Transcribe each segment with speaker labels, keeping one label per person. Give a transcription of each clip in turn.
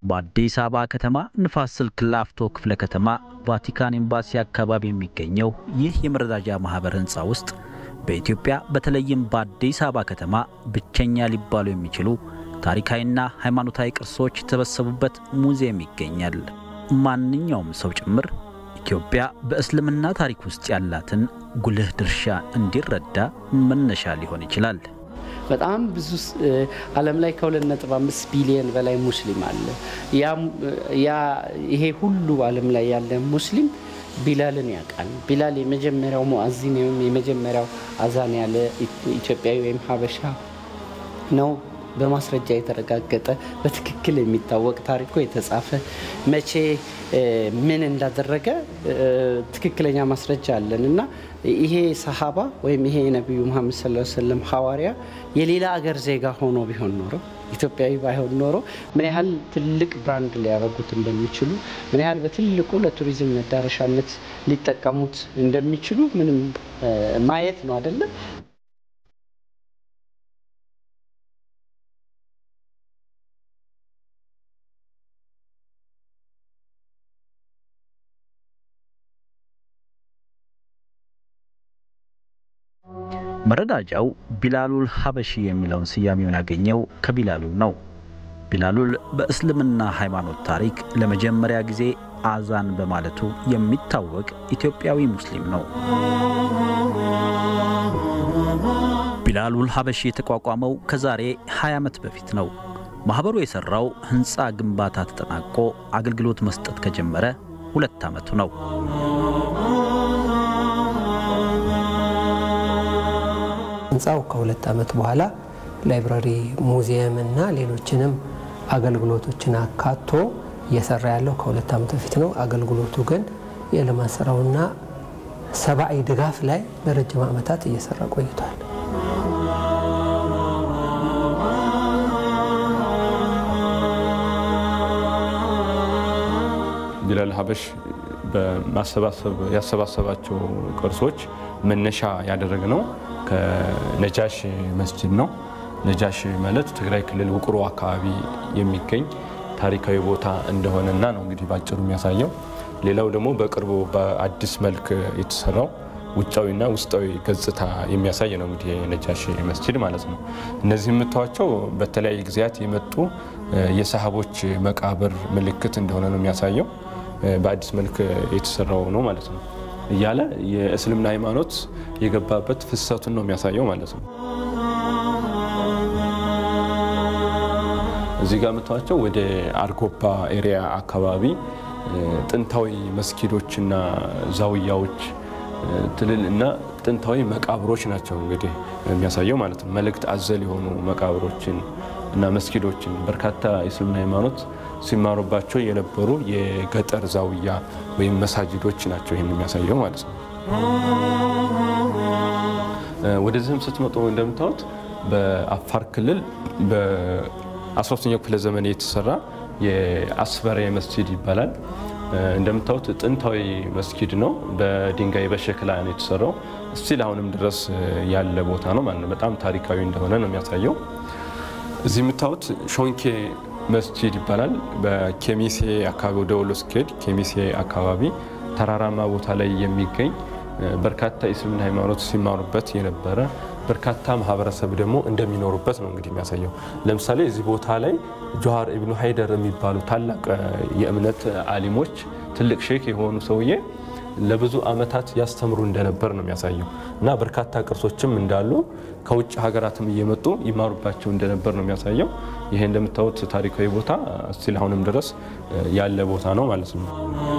Speaker 1: በአዲስ አበባ ከተማ ንፋስ ስልክ ላፍቶ ክፍለ ከተማ ቫቲካን ኤምባሲ አካባቢ የሚገኘው ይህ የመረዳጃ ማህበር ህንፃ ውስጥ በኢትዮጵያ በተለይም በአዲስ አበባ ከተማ ብቸኛ ሊባሉ የሚችሉ ታሪካዊና ሃይማኖታዊ ቅርሶች የተሰበሰቡበት ሙዚየም ይገኛል። ማንኛውም ሰው ጭምር ኢትዮጵያ በእስልምና ታሪክ ውስጥ ያላትን ጉልህ ድርሻ እንዲረዳ መነሻ ሊሆን ይችላል።
Speaker 2: በጣም ብዙ ዓለም ላይ ከ2.5 ቢሊዮን በላይ ሙስሊም አለ። ያ ይሄ ሁሉ ዓለም ላይ ያለ ሙስሊም ቢላልን ያውቃል። ቢላል የመጀመሪያው ሙአዚን ወይም የመጀመሪያው አዛን ያለ ኢትዮጵያዊ ወይም ሀበሻ ነው። በማስረጃ የተረጋገጠ በትክክል የሚታወቅ ታሪኮ የተጻፈ መቼ ምን እንዳደረገ ትክክለኛ ማስረጃ አለን እና ይሄ ሰሃባ ወይም ይሄ የነቢዩ መሐመድ ሰለላሁ ዐለይሂ ወሰለም ሐዋርያ የሌላ አገር ዜጋ ሆኖ ቢሆን ኖሮ ኢትዮጵያዊ ባይሆን ኖሮ ምን ያህል ትልቅ ብራንድ ሊያደርጉት እንደሚችሉ ምን ያህል በትልቁ ለቱሪዝም መዳረሻነት ሊጠቀሙት እንደሚችሉ ምንም ማየት ነው አይደለም።
Speaker 1: መረዳጃው ቢላሉል ሀበሺ የሚለውን ስያሜውን ያገኘው ከቢላሉል ነው። ቢላሉል በእስልምና ሃይማኖት ታሪክ ለመጀመሪያ ጊዜ አዛን በማለቱ የሚታወቅ ኢትዮጵያዊ ሙስሊም ነው። ቢላሉል ሀበሺ የተቋቋመው ከዛሬ 20 ዓመት በፊት ነው። ማኅበሩ የሠራው ሕንፃ ግንባታ ተጠናቆ አገልግሎት መስጠት ከጀመረ ሁለት ዓመቱ ነው።
Speaker 3: ህንፃው ከሁለት ዓመት በኋላ ላይብራሪ፣ ሙዚየም እና ሌሎችንም አገልግሎቶችን አካቶ እየሰራ ያለው ከሁለት ዓመት በፊት ነው። አገልግሎቱ ግን የልማት ስራውና ሰብአዊ ድጋፍ ላይ ለረጅም ዓመታት እየሰራ ቆይቷል።
Speaker 4: ቢላል ሀበሽ ያሰባሰባቸው ቅርሶች መነሻ ያደረግ ነው ከነጃሽ መስጅድ ነው። ነጃሽ ማለት ትግራይ ክልል ውቅሮ አካባቢ የሚገኝ ታሪካዊ ቦታ እንደሆነና ነው እንግዲህ ባጭሩ የሚያሳየው። ሌላው ደግሞ በቅርቡ በአዲስ መልክ የተሰራው ውጫዊና ውስጣዊ ገጽታ የሚያሳይ ነው እንግዲህ የነጃሽ መስጅድ ማለት ነው። እነዚህ የምታዋቸው በተለያየ ጊዜያት የመጡ የሰሃቦች መቃብር ምልክት እንደሆነ ነው የሚያሳየው። በአዲስ መልክ የተሰራው ነው ማለት ነው እያለ የእስልምና ሃይማኖት የገባበት ፍሰቱን ነው የሚያሳየው ማለት ነው። እዚህ ጋር የምታዋቸው ወደ አርጎባ ኤሪያ አካባቢ ጥንታዊ መስጊዶችና ዛውያዎች ትልል እና ጥንታዊ መቃብሮች ናቸው እንግዲህ የሚያሳየው ማለት ነው። መልእክት አዘል የሆኑ መቃብሮችን እና መስጊዶችን በርካታ የእስልምና ሃይማኖት ሲማሩባቸው የነበሩ የገጠር ዛውያ ወይም መሳጅዶች ናቸው ይህን የሚያሳየው ማለት ነው። ወደዚህም ስትመጡ እንደምታዩት በአፋር ክልል በ13ኛው ክፍለ ዘመን የተሰራ የአስፈሪያ መስጂድ ይባላል። እንደምታዩት ጥንታዊ መስጊድ ነው። በድንጋይ በሸክላ ነው የተሰራው። እስቲል አሁንም ድረስ ያለ ቦታ ነው ማለት ነው። በጣም ታሪካዊ እንደሆነ ነው የሚያሳየው። እዚህ የምታዩት ሾንኬ መስጂድ ይባላል። በኬሚሴ አካባቢ ወደ ወሎ ስኬድ ኬሚሴ አካባቢ ተራራማ ቦታ ላይ የሚገኝ በርካታ የእስልምና ሃይማኖት ሲማሩበት የነበረ በርካታ ማህበረሰብ ደግሞ እንደሚኖሩበት ነው እንግዲህ የሚያሳየው። ለምሳሌ እዚህ ቦታ ላይ ጆሃር ኢብኑ ሃይደር የሚባሉ ታላቅ የእምነት አሊሞች ትልቅ ሼክ የሆኑ ሰውዬ ለብዙ ዓመታት ያስተምሩ እንደነበር ነው የሚያሳየው እና በርካታ ቅርሶችም እንዳሉ ከውጭ ሀገራትም እየመጡ ይማሩባቸው እንደነበር ነው የሚያሳየው። ይሄ እንደምታዩት ታሪካዊ ቦታ እስቲል አሁንም ድረስ ያለ ቦታ ነው ማለት ነው።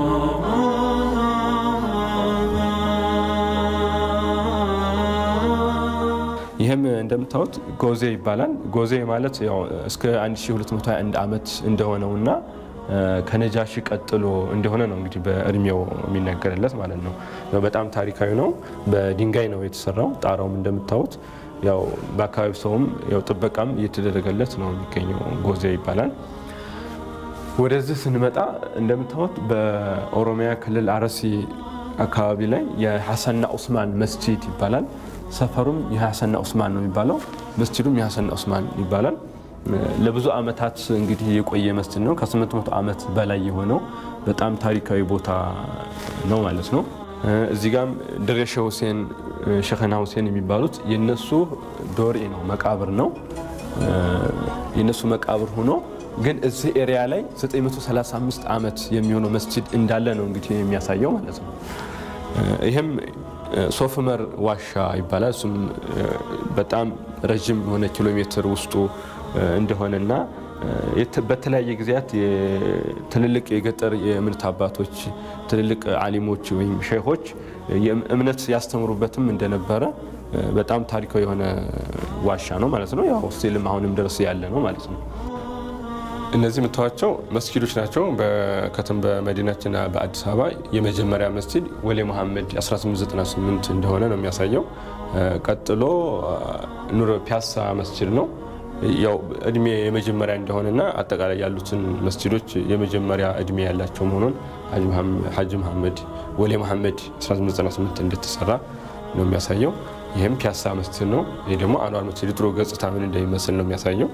Speaker 4: ይህም እንደምታዩት ጎዜ ይባላል። ጎዜ ማለት ያው እስከ 1221 ዓመት እንደሆነውና ከነጃሺ ቀጥሎ እንደሆነ ነው እንግዲህ በእድሜው የሚነገርለት ማለት ነው። በጣም ታሪካዊ ነው። በድንጋይ ነው የተሰራው። ጣራውም እንደምታዩት ያው በአካባቢው ሰውም ያው ጥበቃም እየተደረገለት ነው የሚገኘው። ጎዜ ይባላል። ወደዚህ ስንመጣ እንደምታዩት በኦሮሚያ ክልል አርሲ አካባቢ ላይ የሐሰንና ኡስማን መስጂድ ይባላል። ሰፈሩም የሐሰንና ኡስማን ነው የሚባለው። መስጂዱም የሐሰንና ኡስማን ይባላል። ለብዙ ዓመታት እንግዲህ የቆየ መስጅድ ነው። ከ800 ዓመት በላይ የሆነው በጣም ታሪካዊ ቦታ ነው ማለት ነው። እዚህ ጋም ድሬ ሼህ ሁሴን ሸኸና ሁሴን የሚባሉት የነሱ ዶሬ ነው መቃብር ነው የነሱ መቃብር ሆኖ ግን እዚህ ኤሪያ ላይ 935 ዓመት የሚሆነው መስጅድ እንዳለ ነው እንግዲህ የሚያሳየው ማለት ነው። ይህም ሶፍመር ዋሻ ይባላል። እሱም በጣም ረዥም የሆነ ኪሎ ሜትር ውስጡ እንደሆነና በተለያየ ጊዜያት ትልልቅ የገጠር የእምነት አባቶች ትልልቅ አሊሞች ወይም ሼሆች እምነት ያስተምሩበትም እንደነበረ በጣም ታሪካዊ የሆነ ዋሻ ነው ማለት ነው። ያው ስቲልም አሁንም ድረስ ያለ ነው ማለት ነው። እነዚህ የምታዋቸው መስጊዶች ናቸው። በከተም በመዲናችን በአዲስ አበባ የመጀመሪያ መስጊድ ወሌ መሐመድ 1898 እንደሆነ ነው የሚያሳየው። ቀጥሎ ኑር ፒያሳ መስጊድ ነው። ያው እድሜ የመጀመሪያ እንደሆነና አጠቃላይ ያሉትን መስጂዶች የመጀመሪያ እድሜ ያላቸው መሆኑን ሀጂ መሐመድ ወሌ መሐመድ 1898 እንደተሰራ ነው የሚያሳየው። ይህም ፒያሳ መስጂድ ነው። ይህ ደግሞ አንዋር መስጂድ ድሮ ገጽታ ምን እንደሚመስል ነው የሚያሳየው።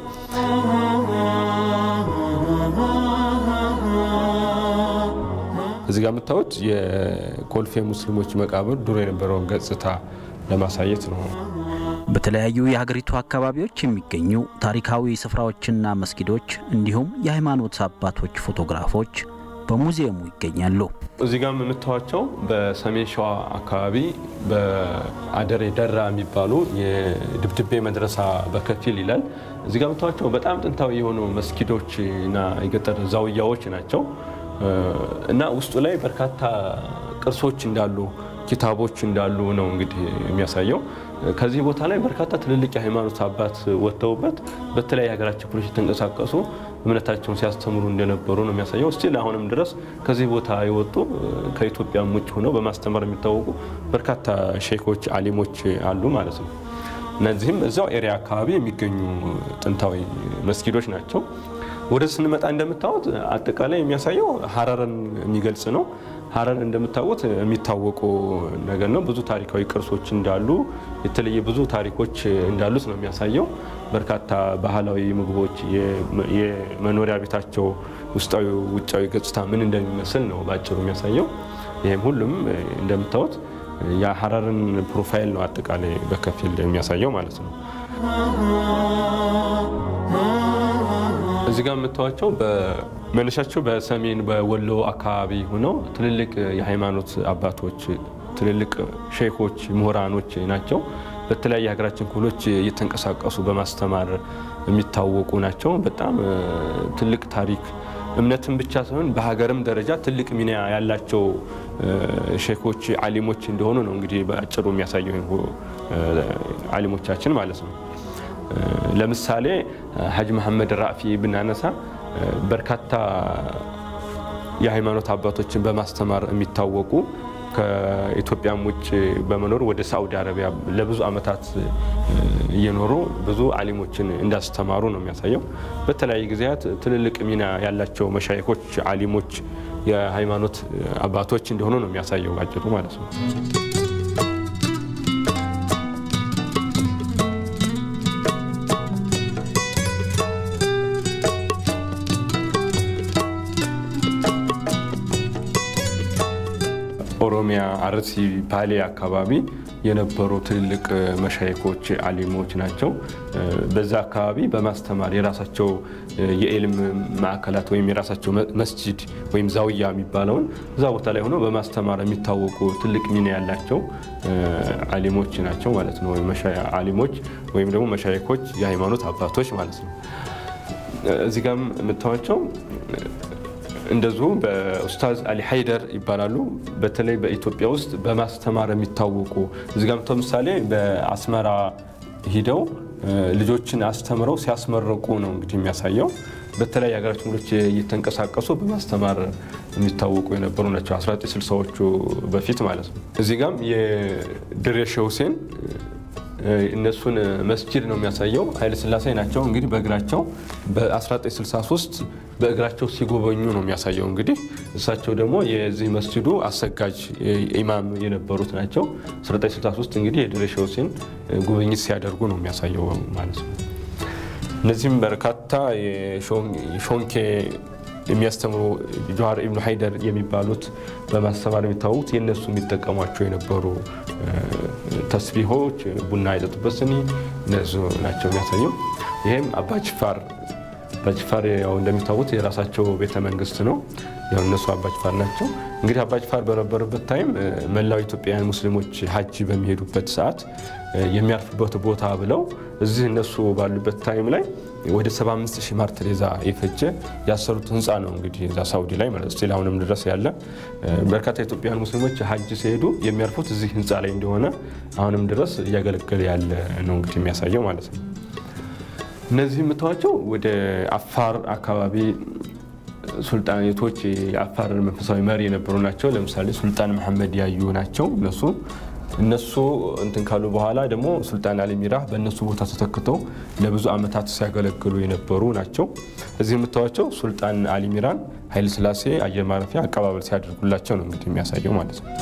Speaker 4: እዚህ ጋር የምታዩት የኮልፌ ሙስሊሞች መቃብር ድሮ የነበረውን ገጽታ ለማሳየት ነው።
Speaker 1: በተለያዩ የሀገሪቱ አካባቢዎች የሚገኙ ታሪካዊ ስፍራዎችና መስጊዶች እንዲሁም የሃይማኖት አባቶች ፎቶግራፎች በሙዚየሙ ይገኛሉ።
Speaker 4: እዚህ ጋር የምታዩቸው በሰሜን ሸዋ አካባቢ በአደሬ ደራ የሚባሉ የድብድቤ መድረሳ በከፊል ይላል። እዚህ ጋር የምታዩቸው በጣም ጥንታዊ የሆኑ መስጊዶች እና የገጠር ዛውያዎች ናቸው እና ውስጡ ላይ በርካታ ቅርሶች እንዳሉ ኪታቦች እንዳሉ ነው እንግዲህ የሚያሳየው። ከዚህ ቦታ ላይ በርካታ ትልልቅ የሃይማኖት አባት ወጥተውበት በተለያየ ሀገራችን ክፍሎች የተንቀሳቀሱ እምነታቸውን ሲያስተምሩ እንደነበሩ ነው የሚያሳየው። ስቲል አሁንም ድረስ ከዚህ ቦታ የወጡ ከኢትዮጵያም ውጭ ሆነው በማስተማር የሚታወቁ በርካታ ሼኮች፣ አሊሞች አሉ ማለት ነው። እነዚህም እዚያው ኤሪያ አካባቢ የሚገኙ ጥንታዊ መስጊዶች ናቸው። ወደ ስንመጣ እንደምታዩት አጠቃላይ የሚያሳየው ሀረርን የሚገልጽ ነው። ሀረር እንደምታውቁት የሚታወቁ ነገር ነው። ብዙ ታሪካዊ ቅርሶች እንዳሉ የተለየ ብዙ ታሪኮች እንዳሉት ነው የሚያሳየው። በርካታ ባህላዊ ምግቦች፣ የመኖሪያ ቤታቸው ውስጣዊ ውጫዊ ገጽታ ምን እንደሚመስል ነው በአጭሩ የሚያሳየው። ይህም ሁሉም እንደምታዩት የሀረርን ፕሮፋይል ነው አጠቃላይ በከፊል የሚያሳየው ማለት ነው። እዚህ ጋር የምታዩቸው መነሻቸው በሰሜን በወሎ አካባቢ ሆነው ትልልቅ የሃይማኖት አባቶች፣ ትልልቅ ሼኮች፣ ምሁራኖች ናቸው። በተለያየ ሀገራችን ክፍሎች እየተንቀሳቀሱ በማስተማር የሚታወቁ ናቸው። በጣም ትልቅ ታሪክ እምነትን ብቻ ሳይሆን በሀገርም ደረጃ ትልቅ ሚና ያላቸው ሼኮች፣ አሊሞች እንደሆኑ ነው እንግዲህ በአጭሩ የሚያሳየው አሊሞቻችን ማለት ነው። ለምሳሌ ሀጅ መሐመድ ራፊ ብናነሳ በርካታ የሃይማኖት አባቶችን በማስተማር የሚታወቁ ከኢትዮጵያም ውጭ በመኖር ወደ ሳዑዲ አረቢያ ለብዙ ዓመታት እየኖሩ ብዙ አሊሞችን እንዳስተማሩ ነው የሚያሳየው። በተለያየ ጊዜያት ትልልቅ ሚና ያላቸው መሻይኮች፣ አሊሞች፣ የሃይማኖት አባቶች እንደሆኑ ነው የሚያሳየው ባጭሩ ማለት ነው። ኦሮሚያ፣ አርሲ፣ ባሌ አካባቢ የነበሩ ትልልቅ መሻይኮች አሊሞች ናቸው። በዛ አካባቢ በማስተማር የራሳቸው የኤልም ማዕከላት ወይም የራሳቸው መስጂድ ወይም ዛውያ የሚባለውን እዛ ቦታ ላይ ሆነው በማስተማር የሚታወቁ ትልቅ ሚና ያላቸው አሊሞች ናቸው ማለት ነው። አሊሞች ወይም ደግሞ መሻይኮች የሃይማኖት አባቶች ማለት ነው። እዚህ ጋም የምታዋቸው እንደዚሁ በኡስታዝ አሊ ሀይደር ይባላሉ። በተለይ በኢትዮጵያ ውስጥ በማስተማር የሚታወቁ እዚህ ጋር ምሳሌ በአስመራ ሂደው ልጆችን አስተምረው ሲያስመረቁ ነው እንግዲህ የሚያሳየው። በተለያዩ ሀገራችን ክፍሎች እየተንቀሳቀሱ በማስተማር የሚታወቁ የነበሩ ናቸው 1960ዎቹ በፊት ማለት ነው። እዚህ ጋም የድሬ ሼህ ሁሴን እነሱን መስጂድ ነው የሚያሳየው። ኃይለ ሥላሴ ናቸው እንግዲህ በእግራቸው በ1963 በእግራቸው ሲጎበኙ ነው የሚያሳየው። እንግዲህ እሳቸው ደግሞ የዚህ መስጂዱ አሰጋጅ ኢማም የነበሩት ናቸው። 1963 እንግዲህ የድሬ ሼህ ሁሴን ጉብኝት ሲያደርጉ ነው የሚያሳየው ማለት ነው። እነዚህም በርካታ የሾንኬ የሚያስተምሩ ጀዋር ኢብኑ ሀይደር የሚባሉት በማስተማር የሚታወቁት የእነሱ የሚጠቀሟቸው የነበሩ ተስቢሆች ቡና የጠጡበት ስኒ እነሱ ናቸው የሚያሳየው። ይህም አባጅፋር አባጅፋር ያው እንደሚታወቁት የራሳቸው ቤተ መንግስት ነው። ያው እነሱ አባጅፋር ናቸው። እንግዲህ አባጅፋር በነበሩበት ታይም መላው ኢትዮጵያውያን ሙስሊሞች ሀጅ በሚሄዱበት ሰዓት የሚያርፉበት ቦታ ብለው እዚህ እነሱ ባሉበት ታይም ላይ ወደ 75 ሺህ ማር ቴሬዛ የፈጀ ያሰሩት ህንፃ ነው። እንግዲህ እዛ ሳውዲ ላይ ማለት ስቲል አሁንም ድረስ ያለ በርካታ ኢትዮጵያውያን ሙስሊሞች ሀጅ ሲሄዱ የሚያርፉት እዚህ ህንፃ ላይ እንደሆነ አሁንም ድረስ እያገለገለ ያለ ነው እንግዲህ የሚያሳየው ማለት ነው። እነዚህ የምታዋቸው ወደ አፋር አካባቢ ሱልጣኔቶች የአፋር መንፈሳዊ መሪ የነበሩ ናቸው። ለምሳሌ ሱልጣን መሐመድ ያዩ ናቸው እነሱ እነሱ እንትን ካሉ በኋላ ደግሞ ሱልጣን አሊ ሚራህ በእነሱ ቦታ ተተክተው ለብዙ ዓመታት ሲያገለግሉ የነበሩ ናቸው። እዚህ የምታዋቸው ሱልጣን አሊ ሚራን ኃይለ ሥላሴ አየር ማረፊያ አቀባበል ሲያደርጉላቸው ነው እንግዲህ የሚያሳየው ማለት ነው።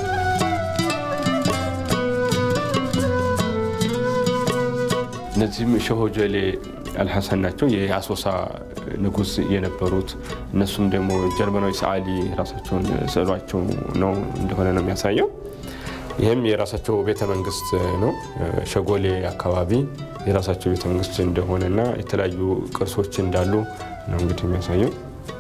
Speaker 4: እነዚህም ሸሆጀሌ አልሐሰን ናቸው የአሶሳ ንጉስ የነበሩት። እነሱም ደግሞ ጀርመናዊ ሰዓሊ ራሳቸውን ስዕሏቸው ነው እንደሆነ ነው የሚያሳየው። ይህም የራሳቸው ቤተ መንግስት ነው። ሸጎሌ አካባቢ የራሳቸው ቤተ መንግስት እንደሆነና የተለያዩ ቅርሶች እንዳሉ ነው እንግዲህ የሚያሳየው።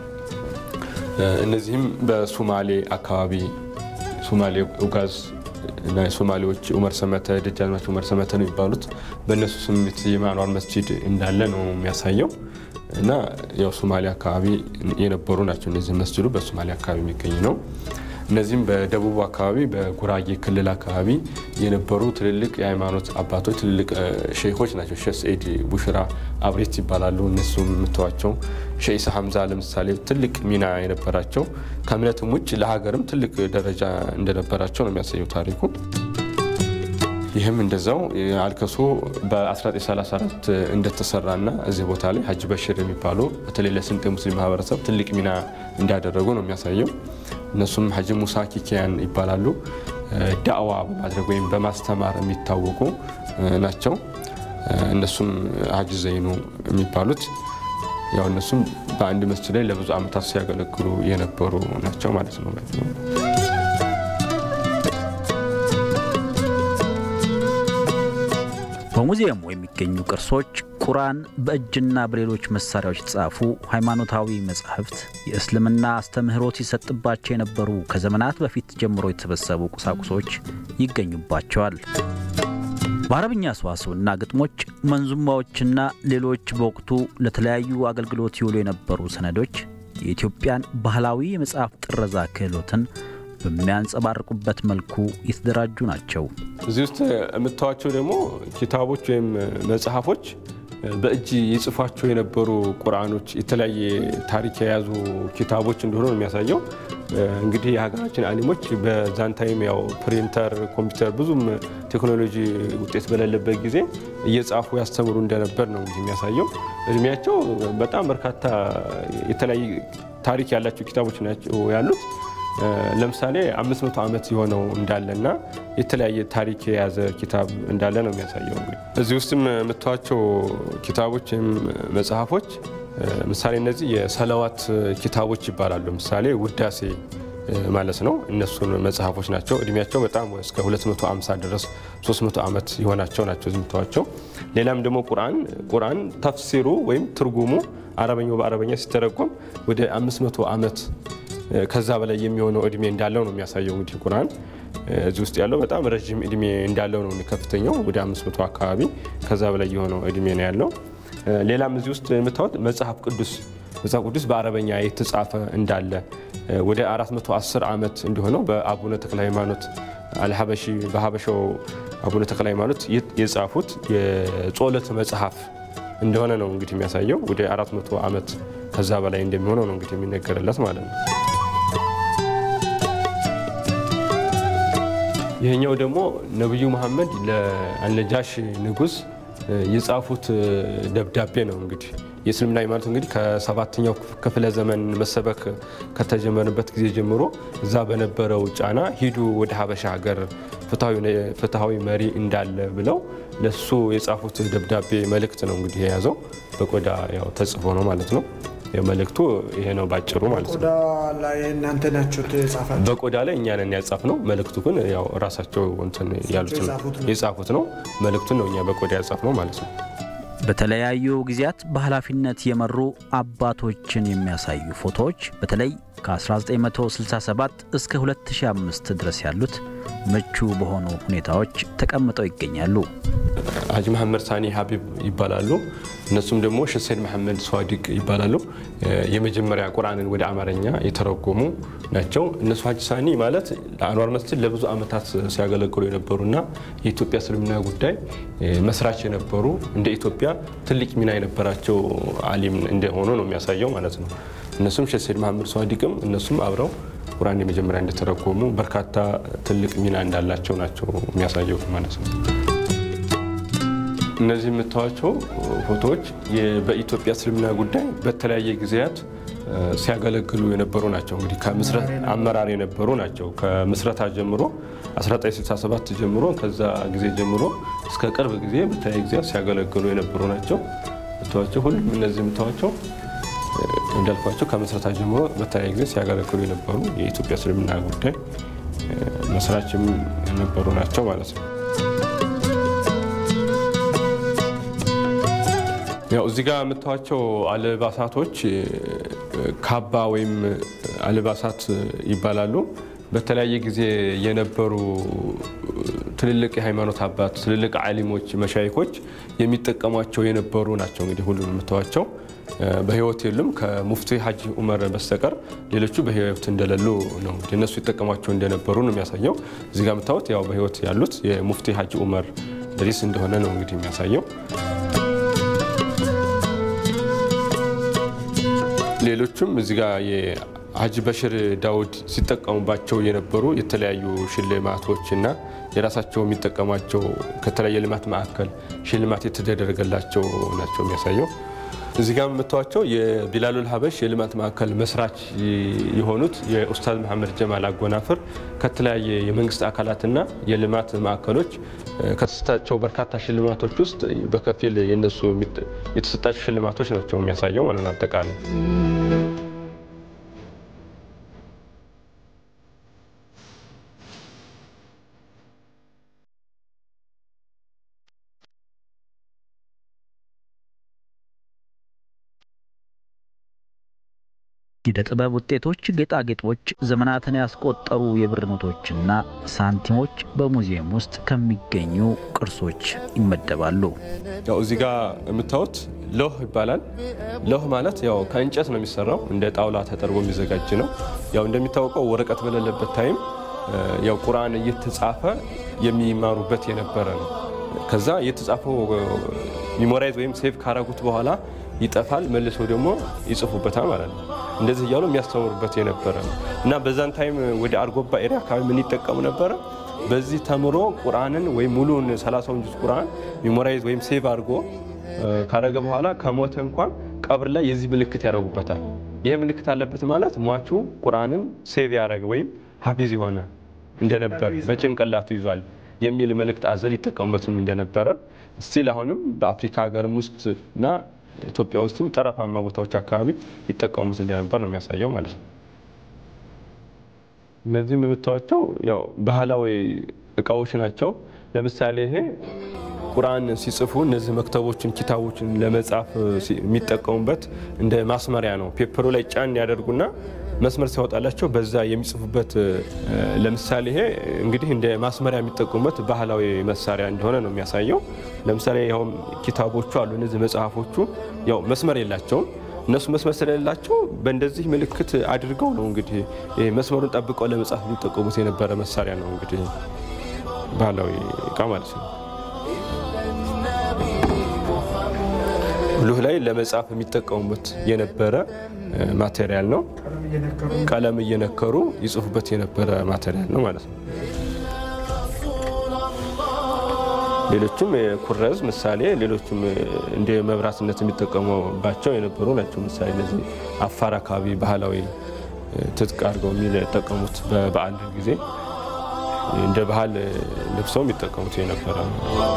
Speaker 4: እነዚህም በሱማሌ አካባቢ ሱማሌ ኡጋዝ እና ሶማሌዎች ኡመር ሰመተ ደጃዝማች ኡመር ሰመተ ነው የሚባሉት በእነሱ ስም የተሰየመ አንዋር መስጂድ እንዳለ ነው የሚያሳየው እና ያው ሶማሌ አካባቢ የነበሩ ናቸው። እነዚህ መስጂዱ በሶማሌ አካባቢ የሚገኝ ነው። እነዚህም በደቡብ አካባቢ በጉራጌ ክልል አካባቢ የነበሩ ትልልቅ የሃይማኖት አባቶች ትልልቅ ሼኮች ናቸው። ሼህ ሰኢድ ቡሽራ አብሬት ይባላሉ። እነሱ የምትዋቸው ሼህ ኢሳ ሀምዛ ለምሳሌ ትልቅ ሚና የነበራቸው ከእምነትም ውጭ ለሀገርም ትልቅ ደረጃ እንደነበራቸው ነው የሚያሳየው ታሪኩ። ይህም እንደዛው አልከሶ በ1934 እንደተሰራና እዚህ ቦታ ላይ ሀጅ በሽር የሚባሉ በተለይ ለስልጤ ሙስሊም ማህበረሰብ ትልቅ ሚና እንዳደረጉ ነው የሚያሳየው። እነሱም ሀጂ ሙሳ ኪኪያን ይባላሉ። ዳዕዋ በማድረግ ወይም በማስተማር የሚታወቁ ናቸው። እነሱም ሀጂ ዘይኑ የሚባሉት ያው እነሱም በአንድ መስጂድ ላይ ለብዙ ዓመታት ሲያገለግሉ የነበሩ ናቸው ማለት ነው።
Speaker 1: በሙዚየሙ የሚገኙ ቅርሶች ቁርአን፣ በእጅና በሌሎች መሳሪያዎች የተጻፉ ሃይማኖታዊ መጻሕፍት፣ የእስልምና አስተምህሮት ይሰጥባቸው የነበሩ ከዘመናት በፊት ጀምሮ የተሰበሰቡ ቁሳቁሶች ይገኙባቸዋል። በአረብኛ ሰዋስውና ግጥሞች፣ መንዙማዎችና ሌሎች በወቅቱ ለተለያዩ አገልግሎት ይውሉ የነበሩ ሰነዶች የኢትዮጵያን ባህላዊ የመጽሐፍ ጥረዛ ክህሎትን በሚያንጸባርቁበት መልኩ የተደራጁ ናቸው።
Speaker 4: እዚህ ውስጥ የምታዋቸው ደግሞ ኪታቦች ወይም መጽሐፎች በእጅ የጽፏቸው የነበሩ ቁርአኖች፣ የተለያየ ታሪክ የያዙ ኪታቦች እንደሆነ ነው የሚያሳየው። እንግዲህ የሀገራችን አሊሞች በዛን ታይም ያው ፕሪንተር፣ ኮምፒውተር ብዙም ቴክኖሎጂ ውጤት በሌለበት ጊዜ እየጻፉ ያስተምሩ እንደነበር ነው እንግዲህ የሚያሳየው። እድሜያቸው በጣም በርካታ የተለያየ ታሪክ ያላቸው ኪታቦች ናቸው ያሉት። ለምሳሌ 500 ዓመት የሆነው እንዳለና የተለያየ ታሪክ የያዘ ኪታብ እንዳለ ነው የሚያሳየው። እንግዲህ እዚህ ውስጥም የምታዋቸው ኪታቦች ወይም መጽሐፎች ምሳሌ እነዚህ የሰለዋት ኪታቦች ይባላሉ። ምሳሌ ውዳሴ ማለት ነው። እነሱን መጽሐፎች ናቸው። እድሜያቸው በጣም እስከ 250 ድረስ 300 ዓመት የሆናቸው ናቸው የምታዋቸው። ሌላም ደግሞ ቁርአን ቁርአን ተፍሲሩ ወይም ትርጉሙ አረበኛው በአረበኛ ሲተረጎም ወደ 500 ዓመት ከዛ በላይ የሚሆነው እድሜ እንዳለው ነው የሚያሳየው። እንግዲህ ቁርአን እዚህ ውስጥ ያለው በጣም ረዥም እድሜ እንዳለው ነው ከፍተኛው ወደ 500 አካባቢ ከዛ በላይ የሆነው እድሜ ነው ያለው። ሌላም እዚህ ውስጥ የምታዩት መጽሐፍ ቅዱስ መጽሐፍ ቅዱስ በአረበኛ የተጻፈ እንዳለ ወደ 410 ዓመት እንደሆነው በአቡነ ተክለ ሃይማኖት አልሀበሺ በሀበሻው አቡነ ተክለ ሃይማኖት የጻፉት የጾለት መጽሐፍ እንደሆነ ነው እንግዲህ የሚያሳየው። ወደ 400 ዓመት ከዛ በላይ እንደሚሆነው ነው እንግዲህ የሚነገርለት ማለት ነው። ይህኛው ደግሞ ነቢዩ መሐመድ ለአልነጃሽ ንጉሥ የጻፉት ደብዳቤ ነው። እንግዲህ የእስልምና ሃይማኖት እንግዲህ ከሰባተኛው ክፍለ ዘመን መሰበክ ከተጀመረበት ጊዜ ጀምሮ እዛ በነበረው ጫና ሂዱ ወደ ሀበሻ ሀገር ፍትሐዊ መሪ እንዳለ ብለው ለሱ የጻፉት ደብዳቤ መልእክት ነው እንግዲህ የያዘው በቆዳ ያው ተጽፎ ነው ማለት ነው። መልእክቱ ይሄ ነው ባጭሩ ማለት ነው።
Speaker 5: ቆዳ ላይ እናንተ ናችሁ ተጻፋችሁ?
Speaker 4: በቆዳ ላይ እኛ ነን ያጻፍ ነው። መልእክቱ ግን ያው ራሳቸው እንትን ያሉት ነው የጻፉት ነው። መልእክቱን ነው እኛ በቆዳ ያጻፍ ነው ማለት ነው።
Speaker 1: በተለያዩ ጊዜያት በኃላፊነት የመሩ አባቶችን የሚያሳዩ ፎቶዎች በተለይ ከ1967 እስከ 2005 ድረስ ያሉት ምቹ በሆኑ ሁኔታዎች ተቀምጠው ይገኛሉ።
Speaker 4: ሀጂ መሐመድ ሳኒ ሀቢብ ይባላሉ። እነሱም ደግሞ ሸሰይድ መሐመድ ስዋዲቅ ይባላሉ። የመጀመሪያ ቁርአንን ወደ አማርኛ የተረጎሙ ናቸው። እነሱ ሀጂ ሳኒ ማለት ለአንዋር መስጂድ ለብዙ ዓመታት ሲያገለግሉ የነበሩና የኢትዮጵያ እስልምና ጉዳይ መስራች የነበሩ እንደ ኢትዮጵያ ትልቅ ሚና የነበራቸው አሊም እንደሆኑ ነው የሚያሳየው ማለት ነው። እነሱም ሸሰይድ መሐመድ ስዋዲቅም እነሱም አብረው ቁርአን የመጀመሪያ እንደተረጎሙ በርካታ ትልቅ ሚና እንዳላቸው ናቸው የሚያሳየው ማለት ነው። እነዚህ የምታዩቸው ፎቶዎች በኢትዮጵያ እስልምና ጉዳይ በተለያየ ጊዜያት ሲያገለግሉ የነበሩ ናቸው። እንግዲህ ከምስረት አመራር የነበሩ ናቸው። ከምስረታ ጀምሮ 1967 ጀምሮ ከዛ ጊዜ ጀምሮ እስከ ቅርብ ጊዜ በተለያየ ጊዜያት ሲያገለግሉ የነበሩ ናቸው። የምታዩቸው ሁሉም እነዚህ የምታዩቸው እንዳልኳቸው ከምስረታ ጀምሮ በተለያየ ጊዜ ሲያገለግሉ የነበሩ የኢትዮጵያ እስልምና ጉዳይ መስራችም የነበሩ ናቸው ማለት ነው። ያው እዚህ ጋር የምታዩቸው አልባሳቶች ካባ ወይም አልባሳት ይባላሉ። በተለያየ ጊዜ የነበሩ ትልልቅ የሃይማኖት አባት፣ ትልልቅ ዓሊሞች፣ መሻይኮች የሚጠቀሟቸው የነበሩ ናቸው። እንግዲህ ሁሉም የምታዩቸው በህይወት የሉም ከሙፍቲ ሀጂ ኡመር በስተቀር ሌሎቹ በህይወት እንደሌሉ ነው። እንግዲህ እነሱ ይጠቀሟቸው እንደነበሩ ነው የሚያሳየው። እዚህ ጋር የምታዩት ያው በህይወት ያሉት የሙፍቲ ሀጂ ኡመር ድሪስ እንደሆነ ነው እንግዲህ የሚያሳየው። ሌሎቹም እዚህ ጋር የሀጂ በሽር ዳውድ ሲጠቀሙባቸው የነበሩ የተለያዩ ሽልማቶች እና የራሳቸው የሚጠቀሟቸው ከተለያየ ልማት ማዕከል ሽልማት የተደረገላቸው ናቸው የሚያሳየው። እዚህ ጋር የምታዩቸው የቢላሉል ሀበሽ የልማት ማዕከል መስራች የሆኑት የኡስታዝ መሐመድ ጀማል አጎናፍር ከተለያየ የመንግስት አካላትና የልማት ማዕከሎች ከተሰጣቸው በርካታ ሽልማቶች ውስጥ በከፊል የነሱ የተሰጣቸው ሽልማቶች ናቸው የሚያሳየው ማለት ነው። አጠቃላይ
Speaker 1: የዕደ ጥበብ ውጤቶች፣ ጌጣጌጦች፣ ዘመናትን ያስቆጠሩ የብር ኖቶችና ሳንቲሞች በሙዚየም ውስጥ ከሚገኙ ቅርሶች ይመደባሉ።
Speaker 4: ያው እዚህ ጋር የምታዩት ሎህ ይባላል። ሎህ ማለት ያው ከእንጨት ነው የሚሰራው። እንደ ጣውላ ተጠርቦ የሚዘጋጅ ነው። ያው እንደሚታወቀው ወረቀት በሌለበት ታይም ያው ቁርአን እየተጻፈ የሚማሩበት የነበረ ነው። ከዛ እየተጻፈው ሚሞራይዝ ወይም ሴቭ ካረጉት በኋላ ይጠፋል፣ መልሰው ደግሞ ይጽፉበታል ማለት ነው። እንደዚህ እያሉ የሚያስተምሩበት የነበረ ነው እና በዛን ታይም ወደ አርጎባ ኤሪያ አካባቢ ምን ይጠቀሙ ነበረ? በዚህ ተምሮ ቁርአንን ወይም ሙሉን ሰላሳውን ጁዝ ቁርአን ሚሞራይዝ ወይም ሴቭ አድርጎ ካረገ በኋላ ከሞተ እንኳን ቀብር ላይ የዚህ ምልክት ያደርጉበታል። ይህ ምልክት አለበት ማለት ሟቹ ቁርአንን ሴቭ ያደረገ ወይም ሀፊዝ የሆነ እንደነበር በጭንቅላቱ ይዟል የሚል መልእክት አዘል ይጠቀሙበትም እንደነበረ ስቲል አሁንም በአፍሪካ ሀገርም ውስጥ እና ኢትዮጵያ ውስጥም ጠረፋማ ቦታዎች አካባቢ ይጠቀሙት እንደነበር ነው የሚያሳየው ማለት ነው። እነዚህም የምታዩቸው ያው ባህላዊ እቃዎች ናቸው። ለምሳሌ ይሄ ቁርአን ሲጽፉ እነዚህ መክተቦችን ኪታቦችን ለመጻፍ የሚጠቀሙበት እንደ ማስመሪያ ነው። ፔፐሩ ላይ ጫን ያደርጉና መስመር ሲያወጣላቸው በዛ የሚጽፉበት ለምሳሌ ይሄ እንግዲህ እንደ ማስመሪያ የሚጠቀሙበት ባህላዊ መሳሪያ እንደሆነ ነው የሚያሳየው። ለምሳሌ ያው ኪታቦቹ አሉ እነዚህ መጽሐፎቹ ያው መስመር የላቸውም። እነሱ መስመር ስለሌላቸው በእንደዚህ ምልክት አድርገው ነው እንግዲህ መስመሩን ጠብቀው ለመጻፍ የሚጠቀሙት የነበረ መሳሪያ ነው እንግዲህ ባህላዊ እቃ ማለት ነው። ሉህ ላይ ለመጻፍ የሚጠቀሙበት የነበረ ማቴሪያል ነው። ቀለም እየነከሩ ይጽፉበት የነበረ ማቴሪያል ነው ማለት ነው። ሌሎችም የኩረዝ ምሳሌ ሌሎችም እንደ መብራትነት የሚጠቀሙባቸው የነበሩ ናቸው። ምሳሌ እነዚህ አፋር አካባቢ ባህላዊ ትጥቅ አድርገው የሚጠቀሙት በበዓል ጊዜ እንደ ባህል ልብሰው የሚጠቀሙት የነበረ ነው።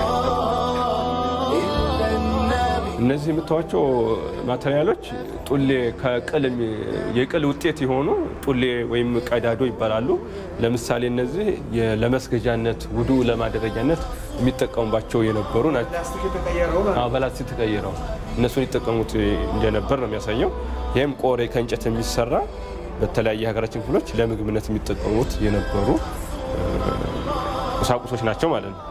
Speaker 4: እነዚህ የምታዩቸው ማቴሪያሎች ጡሌ ከቅል የቅል ውጤት የሆኑ ጡሌ ወይም ቀዳዶ ይባላሉ። ለምሳሌ እነዚህ ለመስገጃነት ውዱ ለማደረጃነት የሚጠቀሙባቸው የነበሩ ናቸው።
Speaker 5: ፕላስቲክ የተቀየረው ማለት ነው።
Speaker 4: በላስቲክ ተቀይረው እነሱን ይጠቀሙት እንደነበር ነው የሚያሳየው። ይህም ቆሬ ከእንጨት የሚሰራ በተለያየ የሀገራችን ክፍሎች ለምግብነት የሚጠቀሙት የነበሩ ቁሳቁሶች ናቸው ማለት ነው።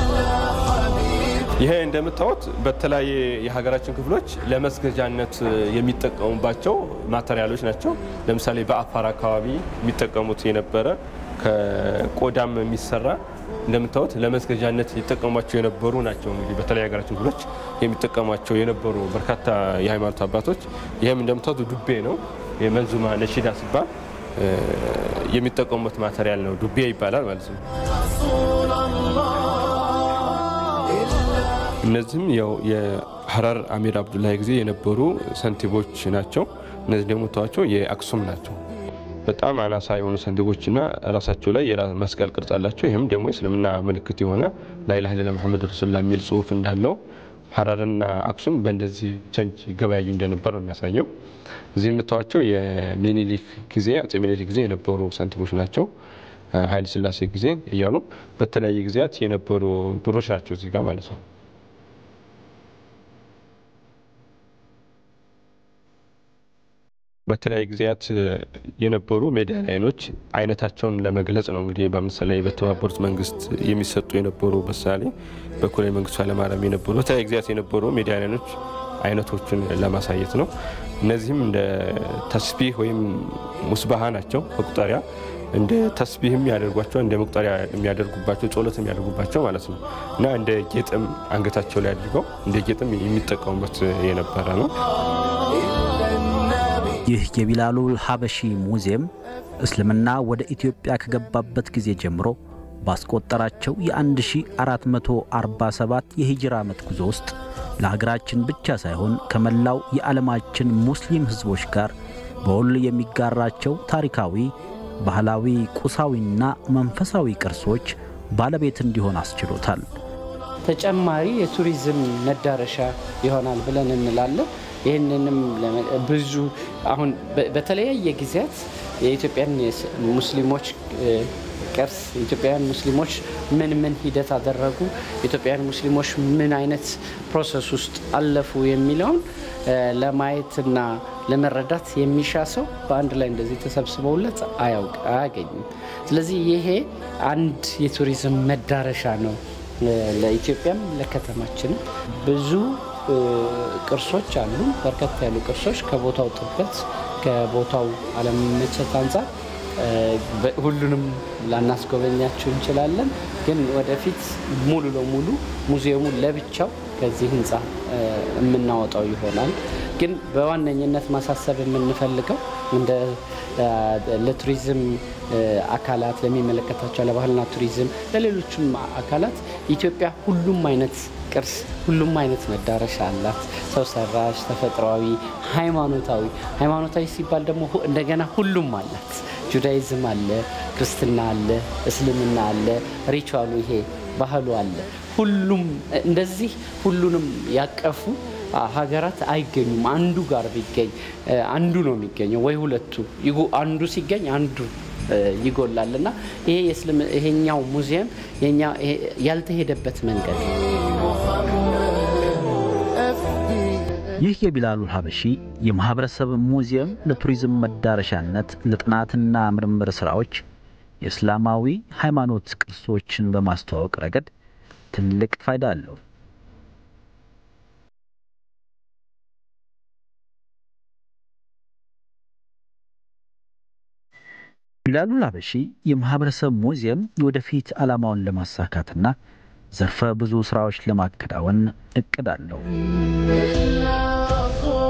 Speaker 4: ይሄ እንደምታዩት በተለያየ የሀገራችን ክፍሎች ለመስገጃነት የሚጠቀሙባቸው ማቴሪያሎች ናቸው። ለምሳሌ በአፋር አካባቢ የሚጠቀሙት የነበረ ከቆዳም የሚሰራ እንደምታዩት ለመስገጃነት ይጠቀሟቸው የነበሩ ናቸው። እንግዲህ በተለያየ የሀገራችን ክፍሎች የሚጠቀሟቸው የነበሩ በርካታ የሃይማኖት አባቶች ይህም እንደምታዩት ዱቤ ነው። የመንዙማ ነሺዳ ሲባል የሚጠቀሙበት ማቴሪያል ነው። ዱቤ ይባላል ማለት ነው። እነዚህም ያው የሀረር አሚር አብዱላሂ ጊዜ የነበሩ ሰንቲቦች ናቸው። እነዚህ ደግሞ ተዋቸው የአክሱም ናቸው። በጣም አናሳ የሆኑ ሰንቲቦችና ራሳቸው ላይ መስቀል ቅርጽ አላቸው። ይህም ደግሞ የእስልምና ምልክት የሆነ ላኢላሀ ኢለላህ ሙሐመድ ረሱሉላህ የሚል ጽሑፍ እንዳለው ሀረርና አክሱም በእንደዚህ ቸንች ገበያዩ እንደነበር ነው የሚያሳየው። እዚህ የምታዋቸው የሚኒሊክ ጊዜ አጼ ሚኒሊክ ጊዜ የነበሩ ሳንቲሞች ናቸው። ኃይለ ሥላሴ ጊዜ እያሉ በተለያየ ጊዜያት የነበሩ ብሮች ናቸው እዚህ ጋር ማለት ነው። በተለያየ ጊዜያት የነበሩ ሜዳሊያኖች አይነታቸውን ለመግለጽ ነው። እንግዲህ በምሳሌ በተባበሩት መንግስት የሚሰጡ የነበሩ ምሳሌ በኮሎኔል መንግስቱ ኃይለማርያም የነበሩ በተለያየ ጊዜያት የነበሩ ሜዳሊያኖች አይነቶችን ለማሳየት ነው። እነዚህም እንደ ተስቢህ ወይም ሙስባሃ ናቸው። መቁጠሪያ እንደ ተስቢህ የሚያደርጓቸው እንደ መቁጠሪያ የሚያደርጉባቸው ጸሎት የሚያደርጉባቸው ማለት ነው እና እንደ ጌጥም አንገታቸው ላይ አድርገው እንደ ጌጥም የሚጠቀሙበት የነበረ ነው።
Speaker 1: ይህ የቢላሉል ሀበሺ ሙዚየም እስልምና ወደ ኢትዮጵያ ከገባበት ጊዜ ጀምሮ ባስቆጠራቸው የ1447 የሂጅራ ዓመት ጉዞ ውስጥ ለሀገራችን ብቻ ሳይሆን ከመላው የዓለማችን ሙስሊም ሕዝቦች ጋር በውል የሚጋራቸው ታሪካዊ፣ ባህላዊ፣ ቁሳዊና መንፈሳዊ ቅርሶች ባለቤት እንዲሆን አስችሎታል።
Speaker 2: ተጨማሪ የቱሪዝም መዳረሻ ይሆናል ብለን እንላለን። ይህንንም ብዙ አሁን በተለያየ ጊዜያት የኢትዮጵያን ሙስሊሞች ቅርስ የኢትዮጵያውያን ሙስሊሞች ምን ምን ሂደት አደረጉ፣ የኢትዮጵያውያን ሙስሊሞች ምን አይነት ፕሮሰስ ውስጥ አለፉ የሚለውን ለማየትና ለመረዳት የሚሻ ሰው በአንድ ላይ እንደዚህ ተሰብስበውለት አያውቅ አያገኝም። ስለዚህ ይሄ አንድ የቱሪዝም መዳረሻ ነው ለኢትዮጵያም ለከተማችንም ብዙ ቅርሶች አሉ። በርከት ያሉ ቅርሶች ከቦታው ጥበት ከቦታው አለመመቸት አንጻር ሁሉንም ላናስጎበኛቸው እንችላለን። ግን ወደፊት ሙሉ ለሙሉ ሙዚየሙን ለብቻው ከዚህ ህንፃ የምናወጣው ይሆናል። ግን በዋነኝነት ማሳሰብ የምንፈልገው እንደ ለቱሪዝም አካላት ለሚመለከታቸው ለባህልና ቱሪዝም ለሌሎችም አካላት ኢትዮጵያ ሁሉም አይነት ቅርስ ሁሉም አይነት መዳረሻ አላት። ሰው ሰራሽ፣ ተፈጥሯዊ፣ ሃይማኖታዊ። ሃይማኖታዊ ሲባል ደግሞ እንደገና ሁሉም አላት። ጁዳይዝም አለ፣ ክርስትና አለ፣ እስልምና አለ፣ ሪቹዋሉ ይሄ ባህሉ አለ። ሁሉም እንደዚህ ሁሉንም ያቀፉ ሀገራት አይገኙም። አንዱ ጋር ቢገኝ አንዱ ነው የሚገኘው ወይ ሁለቱ አንዱ ሲገኝ አንዱ ይጎላል እና ይሄ ይሄኛው ሙዚየም ያልተሄደበት መንገድ
Speaker 1: ይህ የቢላሉል ሀበሺ የማህበረሰብ ሙዚየም ለቱሪዝም መዳረሻነት ለጥናትና ምርምር ስራዎች የእስላማዊ ሃይማኖት ቅርሶችን በማስተዋወቅ ረገድ ትልቅ ፋይዳ አለው። ቢላሉል ሀበሺ የማህበረሰብ ሙዚየም የወደፊት ዓላማውን ለማሳካትና ዘርፈ ብዙ ስራዎች ለማከናወን እቅድ አለው።